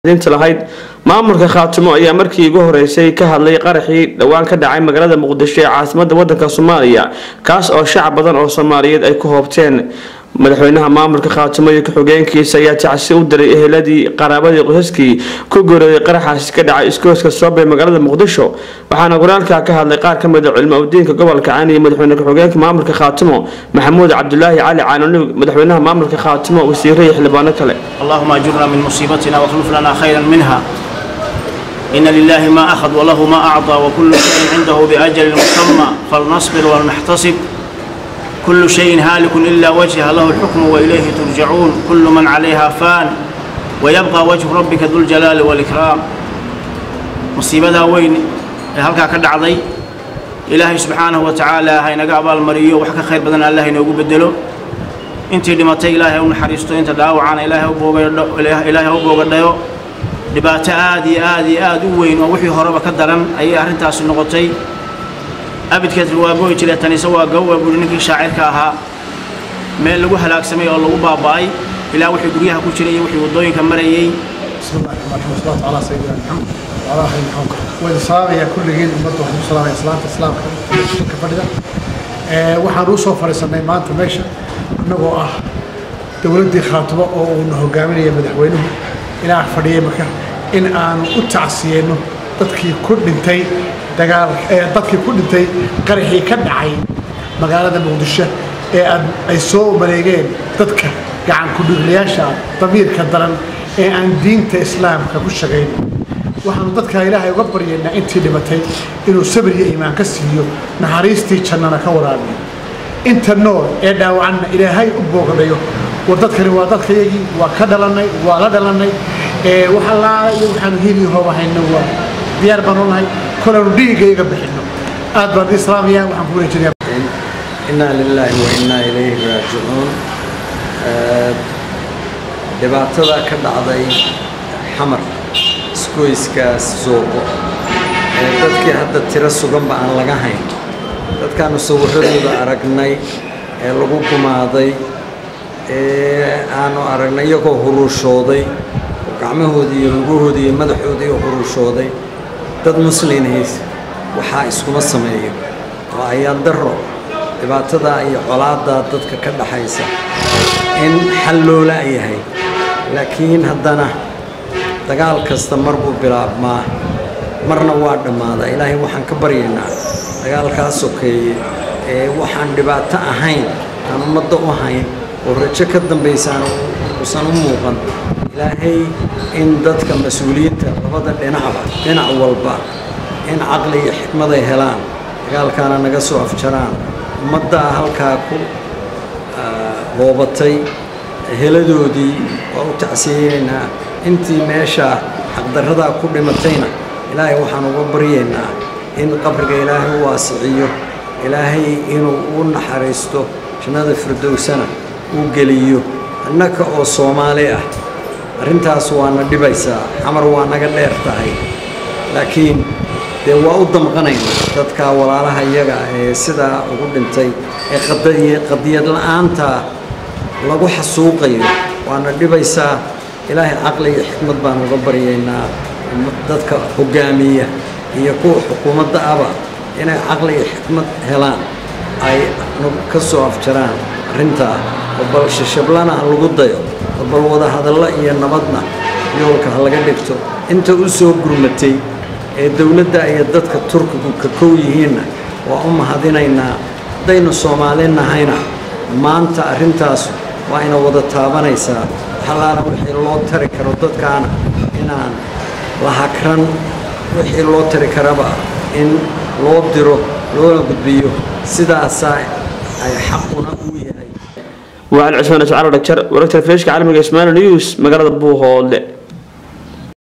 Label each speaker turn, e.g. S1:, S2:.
S1: dinta lahayd maamulka khaatimo ayaa markii ugu horeysay ka hadlay qaraxii dhowaan ka dhacay magaalada muqdisho ee caasimada wadanka soomaaliya kaas oo shacab badan oo soomaaliyeed ay ku hoobteen madaxweynaha maamulka khaatimo iyo ku-xigeenkiisa ayaa tacsi u diray eheladii qaraabadii qosaskii ku goorooday qaraxaasi ka dhacay iskooska soobay magaalada muqdisho waxaana walaalkaa ka hadlay qaar ka mid a culimo udiinka gobolka caan iyo madaxweyne ku-xigeenka maamulka khaatimo maxamuud cabdulaahi cali caanunug madaxweynaha maamulka khaatimo wasiiro iyo xildhibaano kale
S2: اللهم اجرنا من مصيبتنا واخلف لنا خيرا منها إن لله ما أخذ وله ما أعطى وكل شيء عنده بأجل مسمى فلنصبر ولنحتصب كل شيء هالك إلا وجهه له الحكم وإليه ترجعون كل من عليها فان ويبقى وجه ربك ذو الجلال والإكرام مصيبة وين هل كان عضي إلهي سبحانه وتعالى هينقى بالمريو وحكى خير بدن الله ينوقو بدلو intii dhimatay ilaahay u naxariisto inta dhaawacana ilaahay u boogadhayo dhibaato aad iyo aad iyo aad u weyn oo wixii horeba ka daran ayay arrintaasi noqotay abidkeedna waa gooyi jire tanise waa gawa buuri ninkii shaacirka ahaa meel lagu halaagsamay oo lagu baaba'ay ilaa wixii guryaha ku jiray iyo wixii waddooyinka marayey
S3: بسم الله الرحمن الرحيم والصلاة على سيدنا محمد وعلى آله محمد وإن سلام يا كل جيل أمته وحمد سلام يا سلام سلام شك فردا waxaan u soo fariisanay maanta meesha annagoo ah dowladdii khaatimo oo uuna hogaaminaya madaxweynuhu inaan fadhiyay marka in aanu u tacsiyeyno dadkii ku dhintay dagaal dadkii ku dhintay qaraxii ka dhacay magaalada muqdisho ee aad ay soo maleegeen dadka gacan ku-dhiiglayaasha damiirka daran ee aan diinta islaamka ku shaqayn waxaanu dadka ilaahay uga baryaynaa intii dhimatay inuu sabir iyo iimaan ka siiyo naxariistii jannana ka waraabiyo inta nool ee dhaawacanna ilaahay u boogadhayo war dadkani waa dadkayagii waa ka dhalannay waa la dhalannay wax allaala iyo waxaanu heliyo hoobahayna waa diyaar baan unahay kolanu dhiigga iga bixinno aad baan islaamaya waxaan ku wanaajinaya
S4: إنا لله وإنا إليه راجعون dhibaatada ka dhacday xamar iskoyskaas sooqo ee dadkii hadda tiro suganba aan laga hayn dadkaanu sawiradooda aragnay ee lagu gumaaday ee aanu aragnay iyagoo huruushooday oo gacmahoodii iyo lugahoodii iyo madaxoodii oo huruushooday dad muslinays waxaa iskuma sameeyo oo ayaan darro dhibaatadaa iyo colaaddaa dadka ka dhaxaysa in xal loola yahay laakiin haddana dagaal kasta mar buu bilaabmaa marna waa dhammaadaa ilaahay waxaan ka baryaynaa dagaalkaa sokeeye ee waxaan dhibaato ahayn aan ummadda u hayn oo rajo ka dambaysaan uusan u muuqan ilaahay in dadka mas-uuliyiinta labada dhinacba dhinac walba in caqli iyo xikmad ay helaan dagaalkaana naga soo afjaraan ummaddaa halkaa ku hoobatay heladoodii waa u tacsiyeynaa intii meeshaa xaqdarradaa ku dhimatayna ilaahay waxaan uga baryaynaa in qabriga ilaahay u waasiciyo ilaahay inuu u naxariisto jannada firdowsana uu geliyo annaka oo soomaali ah arrintaas waana dhibaysaa xamar waa naga dheer tahay laakiin dee waa u damqanaynaa dadka walaalaha iyaga ee sidaa ugu dhintay ee qadiyad la'aanta lagu xasuuqayo waana dhibaysaa ilaahay caqli iyo xikmad baan uga baryaynaa dadka hoggaamiya iyo kuwa xukuumadda aba inay caqli iyo xikmad helaan ay ka soo afjaraan arrintaa oo bal shashablana ha lagu dayo oo bal wada hadallo iyo nabadna yoolka ha laga dhigto inta u soo gurmatay ee dowladda iyo dadka turkigu ka kow yihiinna waa u mahadinaynaa haddaynu soomaali nahayna maanta arrintaas waa ina wada taabanaysaa xalaana wixii loo tari karo dadkaana inaan la hakran wixii loo tari karaba in loo diro loona gudbiyo sidaasaa ay xaquna u yahay
S1: وعلى عثمان اسعار الرجال وركتر فيشك عالمي اسمان نيوز مقالة بوهول